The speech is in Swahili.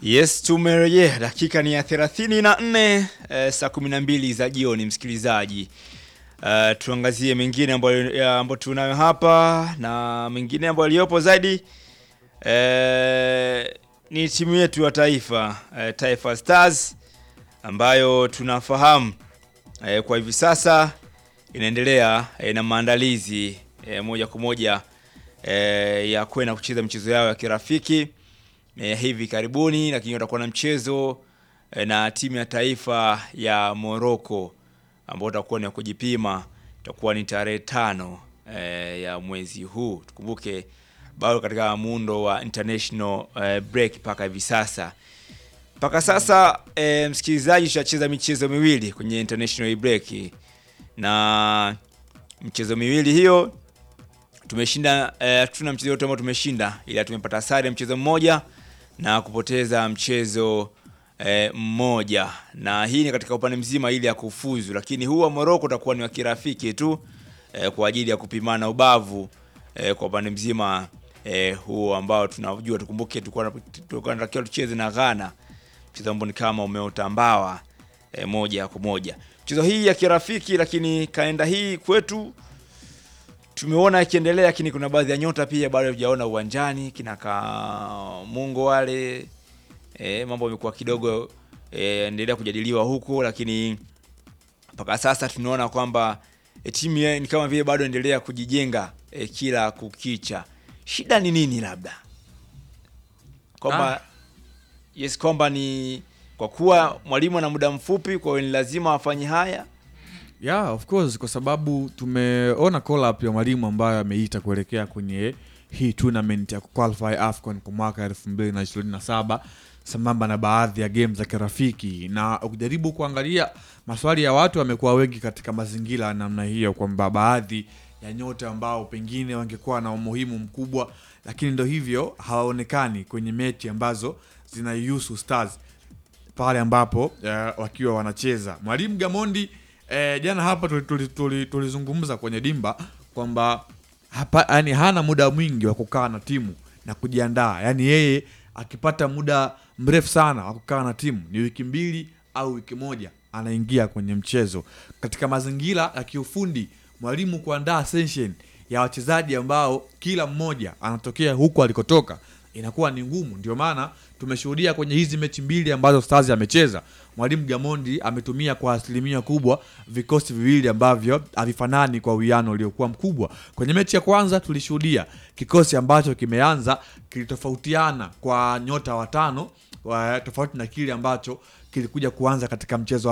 Yes, tumerejea. Dakika ni ya thelathini na nne eh, saa kumi na mbili za jioni, msikilizaji. Eh, tuangazie mengine ambayo ya- ambayo tunayo hapa na mengine ambayo yaliyopo zaidi eh, ni timu yetu ya taifa eh, Taifa Stars ambayo tunafahamu eh, kwa hivi sasa inaendelea eh, na maandalizi eh, moja kwa moja eh, ya kwenda kucheza michezo yao ya kirafiki eh, hivi karibuni, lakini watakuwa na mchezo eh, na timu ya taifa ya Morocco ambao utakuwa ni wa kujipima, itakuwa ni tarehe tano eh, ya mwezi huu. Tukumbuke bado katika muundo wa international eh, break mpaka hivi sasa mpaka sasa eh, msikilizaji, tutacheza michezo miwili kwenye international break na michezo miwili hiyo tumeshinda eh, tuna mchezo wote ambao tumeshinda, ila tumepata sare mchezo mmoja na kupoteza mchezo eh, mmoja, na hii ni katika upande mzima ili ya kufuzu, lakini huu wa Morocco utakuwa ni wa kirafiki tu eh, kwa ajili ya kupimana ubavu eh, kwa upande mzima eh, huo ambao tunajua. Tukumbuke tulikuwa tulikuwa tunatakiwa tucheze na Ghana, mchezo ambao ni kama umeota mbawa eh, moja kwa moja. Mchezo hii ya kirafiki, lakini kalenda hii kwetu tumeona ikiendelea, lakini kuna baadhi ya nyota pia bado hujaona uwanjani, kina Kamungo wale e, mambo yamekuwa kidogo e, endelea kujadiliwa huko, lakini mpaka sasa tunaona kwamba e, timu ya- ni kama vile bado endelea kujijenga e, kila kukicha. Shida ni nini? Labda kwamba Ah. yes, kwamba ni kwa kuwa mwalimu ana muda mfupi, kwa hiyo ni lazima afanye haya. Yeah, of course kwa sababu tumeona call up ya mwalimu ambayo ameita kuelekea kwenye hii tournament ya kuqualify AFCON kwa mwaka 2027 sambamba na baadhi ya game za kirafiki, na ukijaribu kuangalia maswali ya watu yamekuwa wengi katika mazingira ya namna hiyo, kwamba baadhi ya nyota ambao pengine wangekuwa na umuhimu mkubwa, lakini ndo hivyo hawaonekani kwenye mechi ambazo zinaihusu Stars pale ambapo eh, wakiwa wanacheza. Mwalimu Gamondi eh, jana hapa tulizungumza tuli, tuli, tulizungumza kwenye dimba kwamba hapa yani hana muda mwingi wa kukaa na timu na kujiandaa. Yani yeye akipata muda mrefu sana wa kukaa na timu ni wiki mbili au wiki moja, anaingia kwenye mchezo. Katika mazingira ya kiufundi, mwalimu kuandaa session ya wachezaji ambao kila mmoja anatokea huku alikotoka inakuwa ni ngumu. Ndio maana tumeshuhudia kwenye hizi mechi mbili ambazo Stars amecheza, mwalimu Gamondi ametumia kwa asilimia kubwa vikosi viwili ambavyo havifanani kwa uwiano uliokuwa mkubwa. Kwenye mechi ya kwanza tulishuhudia kikosi ambacho kimeanza kilitofautiana kwa nyota watano wa- tofauti na kile ambacho kilikuja kuanza katika mchezo wa